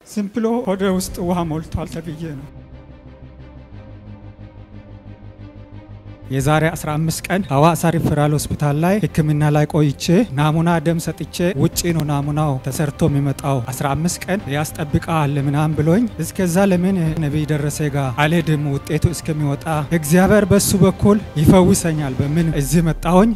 ዝም ብሎ ሆደ ውስጥ ውሃ ሞልቷል ተብዬ ነው። የዛሬ 15 ቀን ሐዋሳ ሪፈራል ሆስፒታል ላይ ሕክምና ላይ ቆይቼ ናሙና ደም ሰጥቼ ውጪ ነው ናሙናው ተሰርቶ የሚመጣው 15 ቀን ያስጠብቃል ምናምን ብሎኝ እስከዛ ለምን ነቢይ ደረሰ ጋር አልሄድም ውጤቱ እስከሚወጣ እግዚአብሔር በሱ በኩል ይፈውሰኛል በምን እዚህ መጣሁኝ።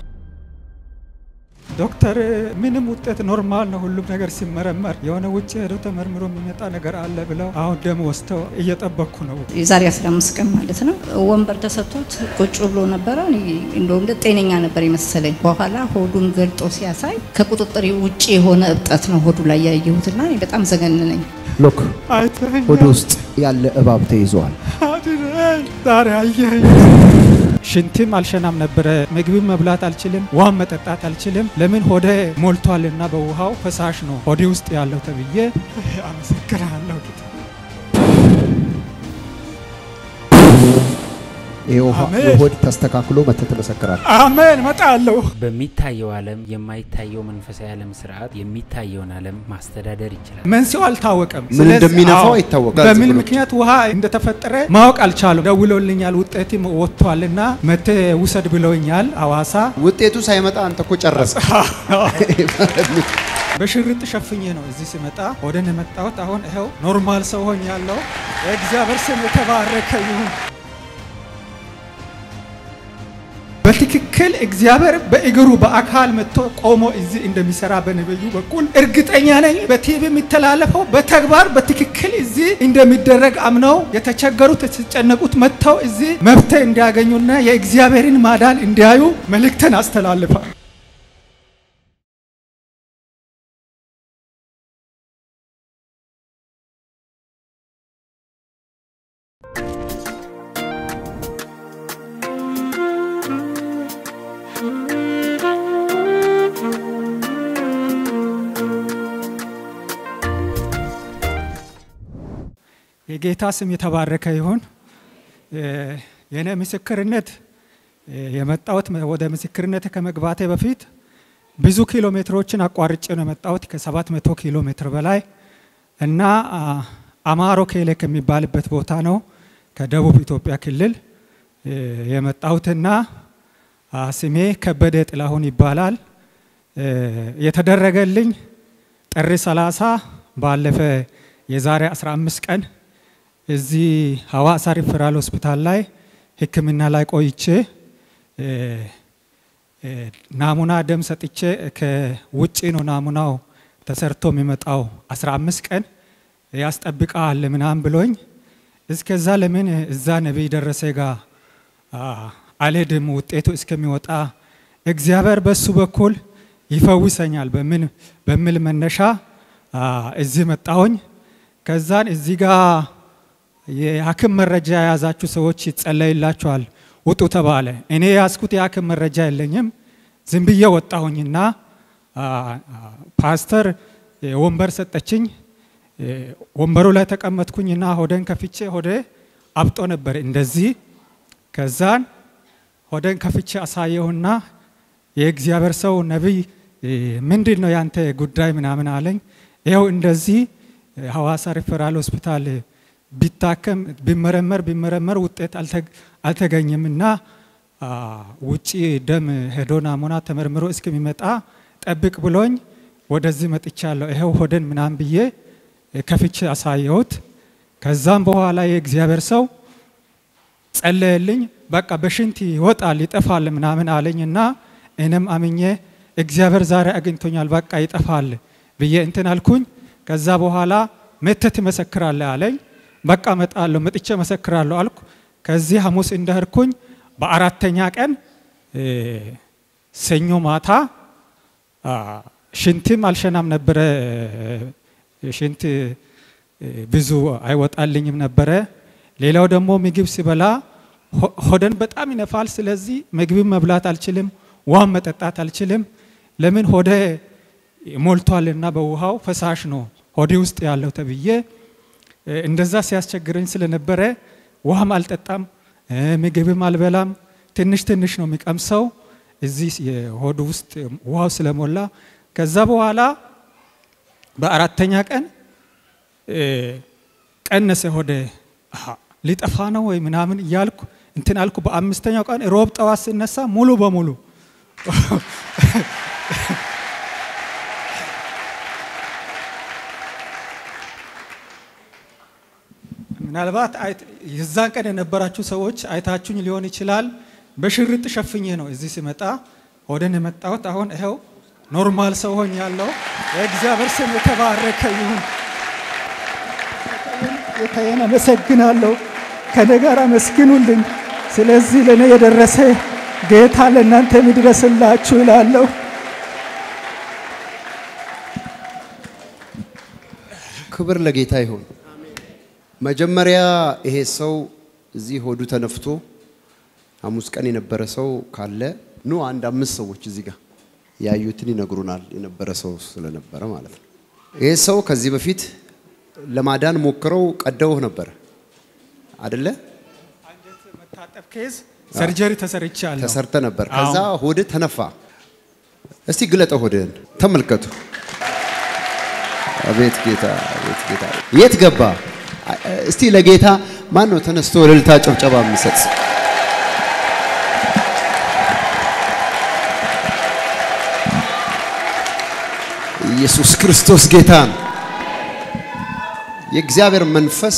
ዶክተር ምንም ውጤት ኖርማል ነው፣ ሁሉም ነገር ሲመረመር የሆነ ውጭ ሄዶ ተመርምሮ የሚመጣ ነገር አለ ብለው አሁን ደም ወስደው እየጠበቅኩ ነው። የዛሬ 15 ቀን ማለት ነው። ወንበር ተሰጥቶት ቁጭ ብሎ ነበረ። እንደውም ጤነኛ ነበር የመሰለኝ። በኋላ ሆዱን ገልጦ ሲያሳይ ከቁጥጥር ውጭ የሆነ እብጠት ነው ሆዱ ላይ ያየሁትና እኔ በጣም ዘገነነኝ። ሎክ አይተኸኝ ሆድ ውስጥ ያለ እባብ ተይዘዋል። አድነኝ፣ ዛሬ አየኸኝ። ሽንትም አልሸናም ነበረ። ምግብም መብላት አልችልም፣ ውሃም መጠጣት አልችልም። ለምን ሆዴ ሞልቷልና በውሃው ፈሳሽ ነው ሆዴ ውስጥ ያለው ተብዬ አመሰግናለሁ ጌታ። ይሄ ውሃ አሜን። የሆድ ተስተካክሎ መተህ ትመሰክራለህ። አሜን። እመጣለሁ። በሚታየው ዓለም የማይታየው መንፈሳዊ ዓለም ስርዓት የሚታየውን ዓለም ማስተዳደር ይችላል። መንስኤው አልታወቀም። ምን ስለዚህ- እንደሚነፋው አዎ፣ አይታወቅም። በምን ዝም ብሎ ምክንያት ውሃ እንደተፈጠረ ማወቅ አልቻሉም። ደውሎልኛል፣ ውጤትም ወጥቷልና መቴ ውሰድ ብለውኛል ሐዋሳ ውጤቱ ሳይመጣ አንተ እኮ ጨረሰ። በሽርጥ ሸፍኜ ነው እዚህ ስመጣ ወደን የመጣሁት። አሁን ይኸው ኖርማል ሰው ሆኛለሁ። የእግዚአብሔር ስም የተባረከ ይሁን። በትክክል እግዚአብሔር በእግሩ በአካል መጥቶ ቆሞ እዚህ እንደሚሰራ በነብዩ በኩል እርግጠኛ ነኝ። በቲቪ የሚተላለፈው በተግባር በትክክል እዚህ እንደሚደረግ አምነው የተቸገሩት የተጨነቁት መጥተው እዚህ መፍትሄ እንዲያገኙና የእግዚአብሔርን ማዳን እንዲያዩ መልእክትን አስተላልፋል። የጌታ ስም የተባረከ ይሁን። የእኔ ምስክርነት የመጣሁት ወደ ምስክርነት ከመግባቴ በፊት ብዙ ኪሎ ሜትሮችን አቋርጬ ነው የመጣሁት ከ700 ኪሎ ሜትር በላይ እና አ, አማሮ ኬሌ ከሚባልበት ቦታ ነው ከደቡብ ኢትዮጵያ ክልል እ, የመጣሁትና አ, ስሜ ከበደ ጥላሁን ይባላል። እ, የተደረገልኝ ጥር 30 ባለፈ የዛሬ 15 ቀን እዚህ ሐዋሳ ሪፈራል ሆስፒታል ላይ ሕክምና ላይ ቆይቼ እ, እ, ናሙና ደም ሰጥቼ ከውጭ ነው ናሙናው ተሰርቶ የሚመጣው 15 ቀን ያስጠብቃል ምናምን ብሎኝ እስከዛ ለምን እዛ ነቢይ ደረሰ ጋር አ, አልሄድም ውጤቱ እስከሚወጣ እግዚአብሔር በሱ በኩል ይፈውሰኛል በምን በሚል መነሻ አ, እዚህ መጣሁኝ። ከዛን እዚህ ጋር የሐኪም መረጃ የያዛችሁ ሰዎች ይጸለይላችኋል ውጡ ተባለ። እኔ የያዝኩት የሐኪም መረጃ የለኝም። ዝም ብዬ ወጣሁኝና አ, አ, ፓስተር እ, ወንበር ሰጠችኝ። እ, ወንበሩ ላይ ተቀመጥኩኝና ሆደን ከፍቼ ሆዴ አብጦ ነበር እንደዚህ። ከዛን ሆደን ከፍቼ አሳየሁና የእግዚአብሔር ሰው ነቢይ እ, ምንድን ነው ያንተ ጉዳይ ምናምን አለኝ። ይኸው እንደዚህ እ, ሐዋሳ ሪፈራል ሆስፒታል ቢታከም ቢመረመር ቢመረመር ውጤት አልተ- አልተገኘም እና አ, ውጪ ደም ሄዶ ናሙና ተመርምሮ እስከሚመጣ ጠብቅ ብሎኝ ወደዚህ መጥቻለሁ። ይኸው ሆደን ምናምን ብዬ እ, ከፍቼ አሳየሁት። ከዛም በኋላ የእግዚአብሔር ሰው ጸለየልኝ። በቃ በሽንት ይወጣል ይጠፋል ምናምን አለኝና እኔም አምኜ እግዚአብሔር ዛሬ አግኝቶኛል በቃ ይጠፋል ብዬ እንትን አልኩኝ። ከዛ በኋላ መተህ ትመሰክራለህ አለኝ። በቃ መጣለሁ መጥቼ መሰክራለሁ አልኩ። ከዚህ ሐሙስ እንደህርኩኝ በአራተኛ ቀን እ፣ ሰኞ ማታ አ፣ ሽንትም አልሸናም ነበረ እ፣ ሽንት እ፣ ብዙ አይወጣልኝም ነበረ። ሌላው ደግሞ ምግብ ሲበላ ሆ- ሆደን በጣም ይነፋል። ስለዚህ ምግብም መብላት አልችልም፣ ውሃም መጠጣት አልችልም። ለምን ሆዴ ሞልቷልና በውሃው ፈሳሽ ነው ሆዴ ውስጥ ያለው ተብዬ እ፣ እንደዛ ሲያስቸግረኝ ስለነበረ ውሃም አልጠጣም፣ እ፣ ምግብም አልበላም። ትንሽ ትንሽ ነው የሚቀምሰው እዚህ የሆዱ ውስጥ ውሃው ስለሞላ ከዛ በኋላ በአራተኛ ቀን ቀነሰ ሆዴ። አሃ ሊጠፋ ነው ወይ ምናምን እያልኩ እንትን አልኩ። በአምስተኛው ቀን ሮብ ጠዋት ስነሳ ሙሉ በሙሉ ምናልባት የዛን ቀን የነበራችሁ ሰዎች አይታችሁኝ ሊሆን ይችላል። በሽርጥ ሸፍኜ ነው እዚህ ስመጣ ወደን የመጣሁት። አሁን ይኸው ኖርማል ሰው ሆኛለሁ። የእግዚአብሔር ስም የተባረከ ይሁን። ጌታዬን አመሰግናለሁ። ከኔ ጋር አመስግኑልኝ። ስለዚህ ለእኔ የደረሰ ጌታ ለእናንተ የሚድረስላችሁ ይላለሁ። ክብር ለጌታ ይሁን። መጀመሪያ ይሄ ሰው እዚህ ሆዱ ተነፍቶ ሐሙስ ቀን የነበረ ሰው ካለ ኑ አንድ አምስት ሰዎች እዚህ ጋር ያዩትን ይነግሩናል። የነበረ ሰው ስለነበረ ማለት ነው። ይሄ ሰው ከዚህ በፊት ለማዳን ሞክረው ቀደውህ ነበር አደለ? አንጀት መታጠብ ኬዝ ሰርጀሪ ተሰርቻለሁ። ተሰርተ ነበር። ከዛ ሆድ ተነፋ። እስቲ ግለጠ ሆድህን ተመልከቱ። አቤት ጌታ፣ አቤት ጌታ። የት ገባ? እስቲ ለጌታ ማን ነው ተነስቶ እልልታ ጭብጨባ የሚሰጥ? ኢየሱስ ክርስቶስ ጌታ ነው። የእግዚአብሔር መንፈስ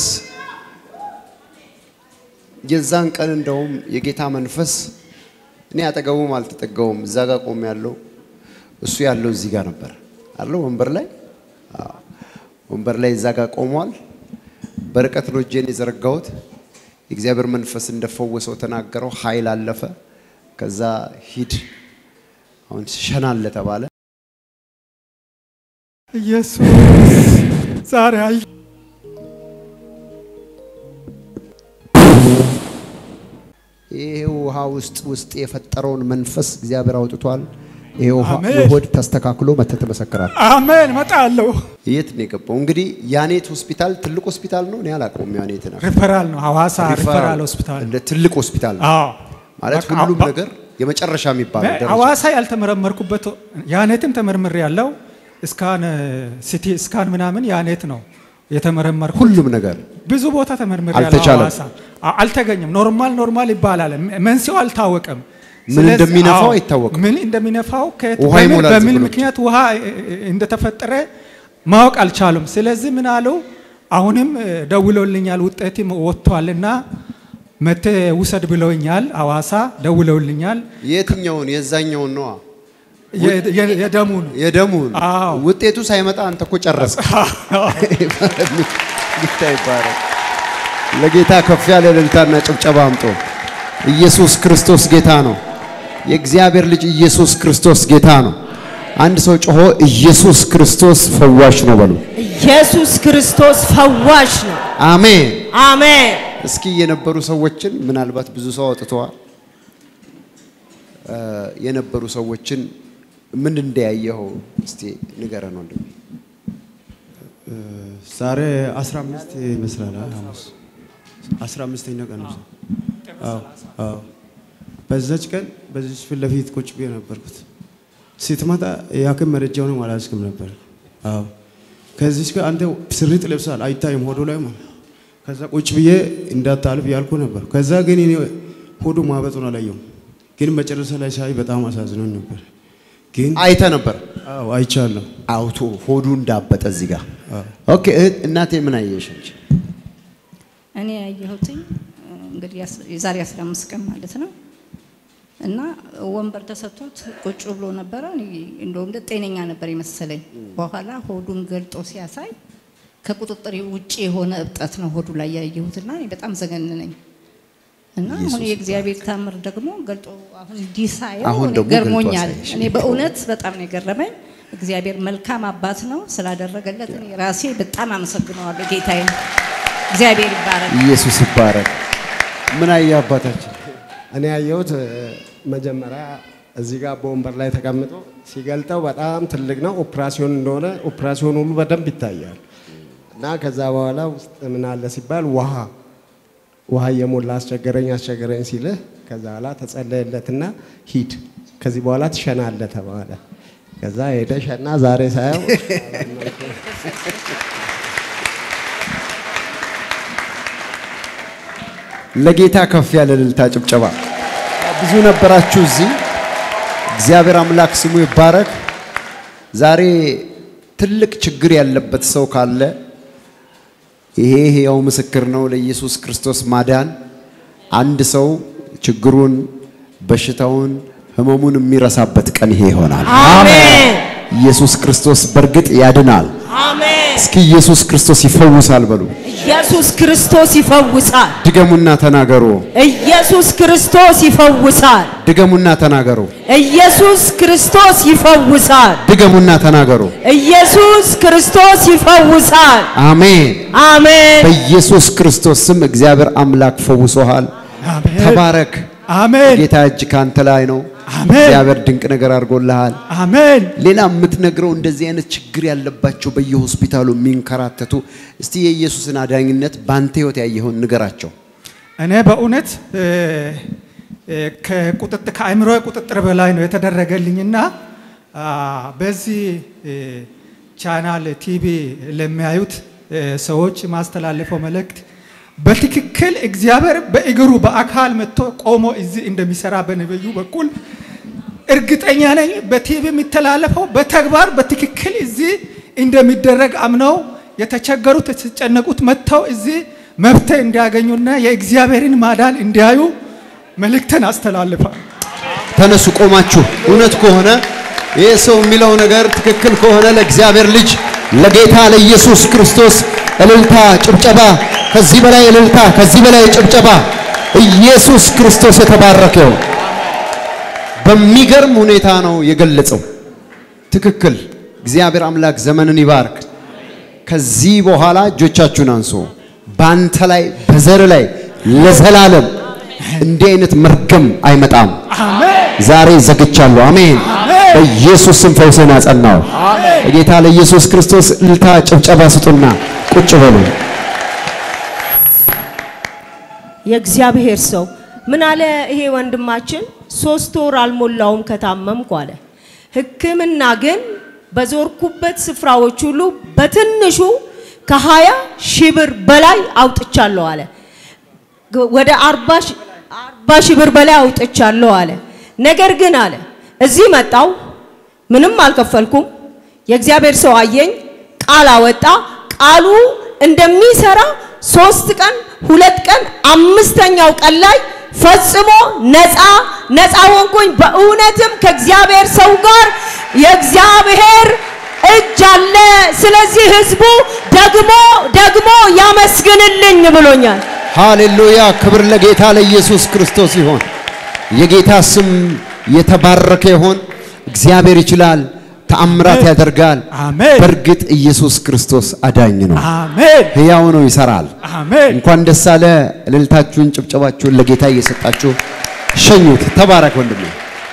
የዛን ቀን እንደውም የጌታ መንፈስ እኔ አጠገቡም አልተጠጋውም። እዛ ጋር ቆም ያለው እሱ ያለው እዚህ ጋር ነበር አለው ወንበር ላይ አዎ፣ ወንበር ላይ እዛ ጋር ቆሟል። በርቀት ነው እጄን የዘረጋሁት። የእግዚአብሔር መንፈስ እንደፈወሰው ተናገረው። ኃይል አለፈ። ከዛ ሂድ አሁን ሸናለ ተባለ። ኢየሱስ ዛሬ አይ ይሄ ውሃ ውስጥ ውስጥ የፈጠረውን መንፈስ እግዚአብሔር አውጥቷል። ይሄ ውሃ አሜን። የሆድ ተስተካክሎ መተህ ትመሰክራለህ። አሜን እመጣለሁ። የት ነው የገባው? እንግዲህ ያኔት ሆስፒታል ትልቅ ሆስፒታል ነው። እኔ አላውቀውም። ያኔት ነው ሪፈራል ነው ሐዋሳ ሪፈራል ሆስፒታል። እንደ ትልቅ ሆስፒታል ነው አዎ ማለት በቃ ሁሉም በ- ነገር የመጨረሻ የሚባል ደረጃ ሐዋሳ ያልተመረመርኩበት ያኔትም ተመርምሬ ያለው እስካን ሲቲ እስካን ምናምን ያኔት ነው የተመረመርኩ። ሁሉም ነገር ብዙ ቦታ ተመርምሬ ያለው አልተቻለም። ሐዋሳ አ- አልተገኘም። ኖርማል ኖርማል ይባላል። ም- መንስኤው አልታወቀም። ምን ስለዚህ- እንደሚነፋው አዎ፣ አይታወቅም። ምን እንደሚነፋው ከየት ውሃ በምን- ይሞላል በምን ዝም ብሎ ምክንያት ውሃ እ- እ- እንደተፈጠረ ማወቅ አልቻሉም። ስለዚህ ምን አሉ? አሁንም እ፣ ደውለውልኛል ውጤትም ወጥቷልና መቴ ውሰድ ብለውኛል። ሐዋሳ ደውለውልኛል። የትኛውን የዛኛውን ነዋ የ- የ- የደሙን የደሙን አዎ። ውጤቱ ሳይመጣ አንተ እኮ ጨረስክ። ጌታ ይባረክ። ለጌታ ከፍ ያለ እልልታና ጭብጨባ አምጦ ኢየሱስ ክርስቶስ ጌታ ነው። የእግዚአብሔር ልጅ ኢየሱስ ክርስቶስ ጌታ ነው። አንድ ሰው ጮሆ ኢየሱስ ክርስቶስ ፈዋሽ ነው በሉ። ኢየሱስ ክርስቶስ ፈዋሽ ነው። አሜን። አሜን። እስኪ የነበሩ ሰዎችን ምናልባት ብዙ ሰው አውጥተዋል። እ፣ የነበሩ ሰዎችን ምን እንደያየኸው እስቲ ንገረን ወንድሜ። ዛሬ 15 ይመስላል አ- ሐሙስ 15ኛ ቀን ነው። አዎ አዎ። በዛች ቀን በዚች ፊት ለፊት ቁጭ ብዬ ነበርኩት። ስትመጣ የሐኪም መረጃውንም አላስክም ነበር። አዎ ከዚች ጋር አንተ ስሪጥ ለብሳል አይታይም ሆዱ ላይ ማለት ከዛ ቁጭ ብዬ እንዳታልፍ ያልኩ ነበር። ከዛ ግን እኔ ሆዱ ማበጡን አላየሁም። ግን መጨረሻ ላይ ሳይ በጣም አሳዝኖኝ ነበር። ግን አይተ ነበር አዎ አይቻለሁ። አውቶ ሆዱ እንዳበጠ እዚህ ጋር ኦኬ። እህት እናቴ ምን አየሽ አንቺ? እኔ ያየሁትኝ እንግዲህ ያስ- የዛሬ 15 ቀን ማለት ነው እና ወንበር ተሰጥቶት ቁጭ ብሎ ነበረ። እኔ እንደውም እንደ ጤነኛ ነበር የመሰለኝ። በኋላ ሆዱን ገልጦ ሲያሳይ ከቁጥጥር ውጭ የሆነ እብጠት ነው ሆዱ ላይ ያየሁትና እኔ በጣም ዘገነነኝ እና አሁን የእግዚአብሔር ታምር ደግሞ ገልጦ አሁን እንዲህ ሳየው አሁን እኔ ደግሞ ገልጦ ገርሞኛል። አሳየሽ። እኔ በእውነት በጣም ነው የገረመኝ። እግዚአብሔር መልካም አባት ነው ስላደረገለት እኔ ራሴ በጣም አመሰግነዋለሁ ጌታዬ። እግዚአብሔር ይባረክ። ኢየሱስ ይባረክ። ምን አየ አባታችን? እኔ ያየሁት እ፣ መጀመሪያ እዚህ ጋር በወንበር ላይ ተቀምጦ ሲገልጠው በጣም ትልቅ ነው። ኦፕራሲዮን እንደሆነ ኦፕራሲዮን ሁሉ በደንብ ይታያል። እና ከዛ በኋላ ውስጥ ምን አለ ሲባል ውሃ ውሃ እየሞላ አስቸገረኝ አስቸገረኝ ሲልህ ከዛ በኋላ ተጸለየለትና ሂድ ከዚህ በኋላ ትሸናለህ ተባለ። ከዛ ሄደ ሸና። ዛሬ ሳየው ለጌታ ከፍ ያለ እልልታ ጭብጨባ። ብዙ ነበራችሁ እዚህ። እግዚአብሔር አምላክ ስሙ ይባረክ። ዛሬ ትልቅ ችግር ያለበት ሰው ካለ ይሄ ሕያው ምስክር ነው ለኢየሱስ ክርስቶስ ማዳን። አንድ ሰው ችግሩን፣ በሽታውን፣ ህመሙን የሚረሳበት ቀን ይሄ ይሆናል። አሜን ኢየሱስ ክርስቶስ በእርግጥ ያድናል። አሜን። እስኪ ኢየሱስ ክርስቶስ ይፈውሳል በሉ። ኢየሱስ ክርስቶስ ይፈውሳል። ድገሙና ተናገሩ። ኢየሱስ ክርስቶስ ይፈውሳል። ድገሙና ተናገሩ። ኢየሱስ ክርስቶስ ይፈውሳል። ድገሙና ተናገሩ። ኢየሱስ ክርስቶስ ይፈውሳል። አሜን። አሜን። በኢየሱስ ክርስቶስ ስም እግዚአብሔር አምላክ ፈውሶሃል። አሜን ተባረክ። አሜን ጌታ እጅ ካንተ ላይ ነው። አሜን እግዚአብሔር ድንቅ ነገር አድርጎልሃል። አሜን ሌላ የምትነግረው እንደዚህ አይነት ችግር ያለባቸው በየሆስፒታሉ የሚንከራተቱ እስቲ የኢየሱስን አዳኝነት በአንተ ህይወት ያየኸውን ንገራቸው። እኔ በእውነት እ፣ እ፣ ከቁጥጥር ከአእምሮ ቁጥጥር በላይ ነው የተደረገልኝና አ፣ በዚህ እ፣ ቻናል ቲቪ ለሚያዩት እ፣ ሰዎች ማስተላለፈው መልእክት በትክክል እግዚአብሔር በእግሩ በአካል መጥቶ ቆሞ እዚህ እንደሚሰራ በነብዩ በኩል እርግጠኛ ነኝ። በቲቪ የሚተላለፈው በተግባር በትክክል እዚህ እንደሚደረግ አምነው የተቸገሩት የተጨነቁት መጥተው እዚህ መፍትሄ እንዲያገኙና የእግዚአብሔርን ማዳን እንዲያዩ መልእክትን አስተላልፋል። ተነሱ ቆማችሁ። እውነት ከሆነ ይህ ሰው የሚለው ነገር ትክክል ከሆነ ለእግዚአብሔር ልጅ ለጌታ ለኢየሱስ ክርስቶስ እልልታ፣ ጭብጨባ፣ ከዚህ በላይ እልልታ፣ ከዚህ በላይ ጭብጨባ። ኢየሱስ ክርስቶስ የተባረከው በሚገርም ሁኔታ ነው የገለጸው። ትክክል። እግዚአብሔር አምላክ ዘመንን ይባርክ። ከዚህ በኋላ እጆቻችሁን አንሱ። በአንተ ላይ በዘር ላይ ለዘላለም እንዲህ አይነት መርገም አይመጣም። ዛሬ ዘግቻለሁ። አሜን። በኢየሱስ ስም ፈውስን አጸናው። ለጌታ ለኢየሱስ ክርስቶስ እልልታ ጭብጨባ ስጡና ቁጭ በሉ። የእግዚአብሔር ሰው ምን አለ? ይሄ ወንድማችን ሶስት ወር አልሞላውም ከታመምኩ አለ። ሕክምና ግን በዞርኩበት ስፍራዎች ሁሉ በትንሹ ከሀያ ሺህ ብር በላይ አውጥቻለሁ አለ። ግ- ወደ አርባ ሺ- አርባ ሺህ ብር በላይ አውጥቻለሁ አለ። ነገር ግን አለ እዚህ መጣው ምንም አልከፈልኩም። የእግዚአብሔር ሰው አየኝ፣ ቃል አወጣ። ቃሉ እንደሚሰራ ሶስት ቀን ሁለት ቀን አምስተኛው ቀን ላይ ፈጽሞ ነፃ ነፃ ሆንኩኝ። በእውነትም ከእግዚአብሔር ሰው ጋር የእግዚአብሔር እጅ አለ። ስለዚህ ህዝቡ ደግሞ ደግሞ ያመስግንልኝ ብሎኛል። ሃሌሉያ! ክብር ለጌታ ለኢየሱስ ክርስቶስ ይሆን። የጌታ ስም የተባረከ ይሆን። እግዚአብሔር ይችላል፣ ተአምራት ያደርጋል። አሜን በእርግጥ ኢየሱስ ክርስቶስ አዳኝ ነው፣ አሜን ሕያው ነው፣ ይሰራል። አሜን እንኳን ደስ አለ። እልልታችሁን፣ ጭብጨባችሁን ለጌታ እየሰጣችሁ ሸኙት። ተባረክ ወንድሜ።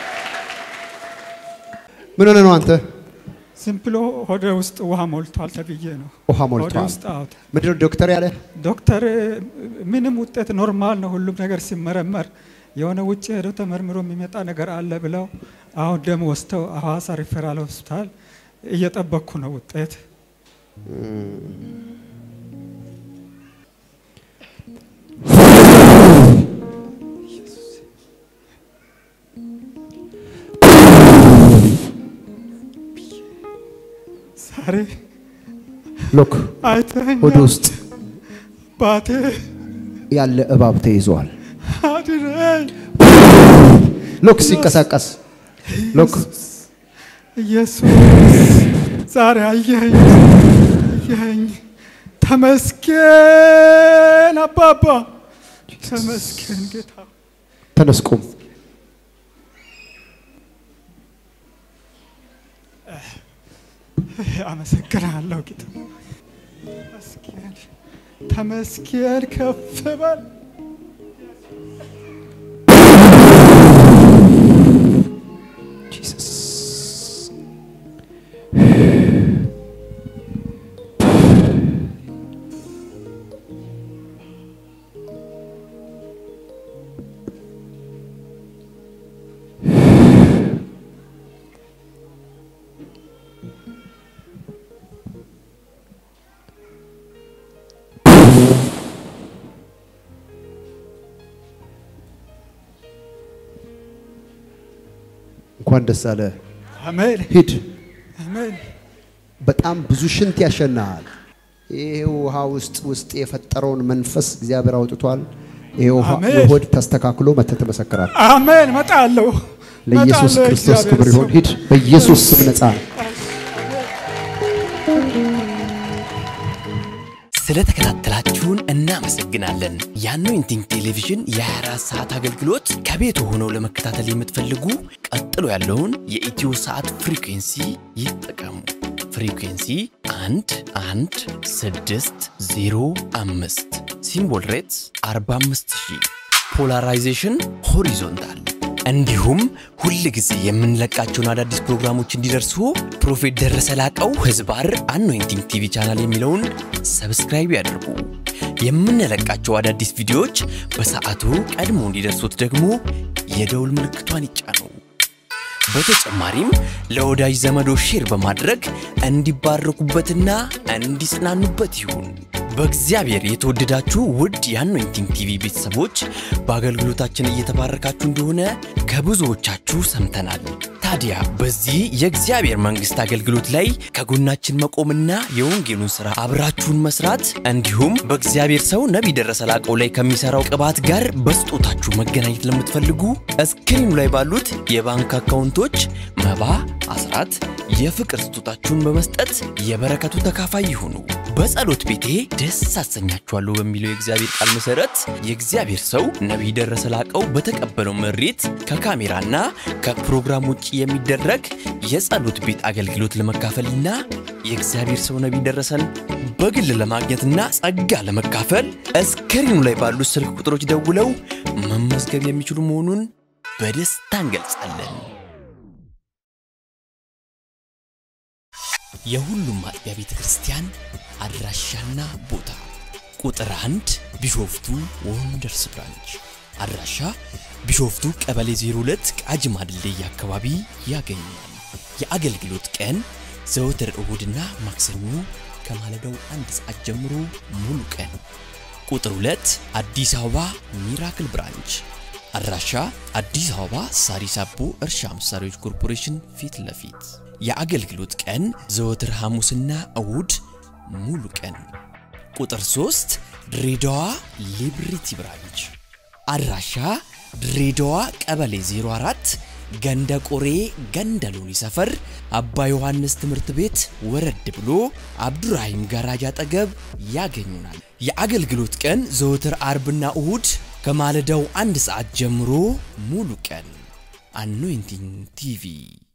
ምን ሆነ ነው አንተ? ዝም ብሎ ሆደ ውስጥ ውሃ ሞልቷል ተብዬ ነው። ውሃ ሆደ ሞልቷል። ውስጥ አውጥ ምንድነው ዶክተር ያለ? ዶክተር ምንም ውጤት ኖርማል ነው፣ ሁሉም ነገር ሲመረመር የሆነ ውጭ ሄዶ ተመርምሮ የሚመጣ ነገር አለ ብለው አሁን ደም ወስደው ሐዋሳ ሪፈራል ሆስፒታል እየጠበቅኩ ነው ውጤት። ዛሬ ሎክ አይተኸኝ ሆድ ውስጥ ባቴ ያለ እባብ ተይዟል። አድነኝ ሎክ ሲንቀሳቀስ ሎክ ኢየሱስ ዛሬ አየኸኝ አየኸኝ። ተመስገን አባባ ተመስገን ጌታ ተነስ ቁም። አመሰግናለሁ ጌታ ተመስገን ተመስገን ከፍ በል እንኳን ደስ አለ። አሜን ሂድ። አሜን በጣም ብዙ ሽንት ያሸናሃል። ይሄ ውሃ ውስጥ ውስጥ የፈጠረውን መንፈስ እግዚአብሔር አውጥቷል። ይሄ ውሃ አሜን። የሆድ ተስተካክሎ መተህ ትመሰክራለህ። አሜን መጣለሁ ለኢየሱስ መጣለሁ፣ ክርስቶስ እግዚአብሔር ክብር ይሁን። ሰው። ሂድ። በኢየሱስ ስም ነጻ ነው። ስለተከታተላችሁን እናመሰግናለን። የአኖይንቲንግ ቴሌቪዥን የ24 ሰዓት አገልግሎት ከቤት ሆነው ለመከታተል የምትፈልጉ ቀጥሎ ያለውን የኢትዮ ሰዓት ፍሪኩንሲ ይጠቀሙ። ፍሪኩንሲ 1 1 6 0 5 ሲምቦል ሬትስ 45000 ፖላራይዜሽን ሆሪዞንታል እንዲሁም ሁል ጊዜ የምንለቃቸውን አዳዲስ ፕሮግራሞች እንዲደርሱ ፕሮፌት ደረሰ ላቀው ህዝባር አኖይንቲንግ ቲቪ ቻናል የሚለውን ሰብስክራይብ ያድርጉ። የምንለቃቸው አዳዲስ ቪዲዮዎች በሰዓቱ ቀድሞ እንዲደርሱት ደግሞ የደውል ምልክቷን ይጫኑ። በተጨማሪም ለወዳጅ ዘመዶ ሼር በማድረግ እንዲባረኩበትና እንዲጽናኑበት ይሁን። በእግዚአብሔር የተወደዳችሁ ውድ የአኖይንቲንግ ቲቪ ቤተሰቦች በአገልግሎታችን እየተባረካችሁ እንደሆነ ከብዙዎቻችሁ ሰምተናል። ታዲያ በዚህ የእግዚአብሔር መንግሥት አገልግሎት ላይ ከጎናችን መቆምና የወንጌሉን ሥራ አብራችሁን መስራት እንዲሁም በእግዚአብሔር ሰው ነቢይ ደረሰ ላቀው ላይ ከሚሠራው ቅባት ጋር በስጦታችሁ መገናኘት ለምትፈልጉ እስክሪኑ ላይ ባሉት የባንክ አካውንቶች መባ፣ አስራት፣ የፍቅር ስጦታችሁን በመስጠት የበረከቱ ተካፋይ ይሁኑ። በጸሎት ቤቴ ደስ አሰኛችኋለሁ በሚለው የእግዚአብሔር ቃል መሠረት የእግዚአብሔር ሰው ነቢይ ደረሰ ላቀው በተቀበለው መሬት ከካሜራና ከፕሮግራም ውጭ የሚደረግ የጸሎት ቤት አገልግሎት ለመካፈልና የእግዚአብሔር ሰው ነቢይ ደረሰን በግል ለማግኘትና ጸጋ ለመካፈል እስክሪኑ ላይ ባሉት ስልክ ቁጥሮች ደውለው መመዝገብ የሚችሉ መሆኑን በደስታ እንገልጻለን። የሁሉም አጥቢያ ቤተ ክርስቲያን አድራሻና ቦታ ቁጥር አንድ ቢሾፍቱ ወንደርስ ብራንች አድራሻ ቢሾፍቱ ቀበሌ 02 ቃጂማ ድልድይ አካባቢ ያገኛል። የአገልግሎት ቀን ዘወትር እሁድና ማክሰኞ ከማለዳው አንድ ሰዓት ጀምሮ ሙሉ ቀን። ቁጥር 2 አዲስ አበባ ሚራክል ብራንች አድራሻ አዲስ አበባ ሳሪስ አቦ እርሻ መሳሪያዎች ኮርፖሬሽን ፊት ለፊት የአገልግሎት ቀን ዘወትር ሐሙስና እሁድ ሙሉ ቀን። ቁጥር 3 ድሬዳዋ ሊብሪቲ ብራንች አድራሻ ድሬዳዋ ቀበሌ 04 ገንደ ቆሬ ገንደ ሎኒ ሰፈር አባ ዮሐንስ ትምህርት ቤት ወረድ ብሎ አብዱራሂም ጋራጅ አጠገብ ያገኙናል። የአገልግሎት ቀን ዘወትር አርብና እሁድ ከማለዳው አንድ ሰዓት ጀምሮ ሙሉ ቀን። አኖይንቲንግ ቲቪ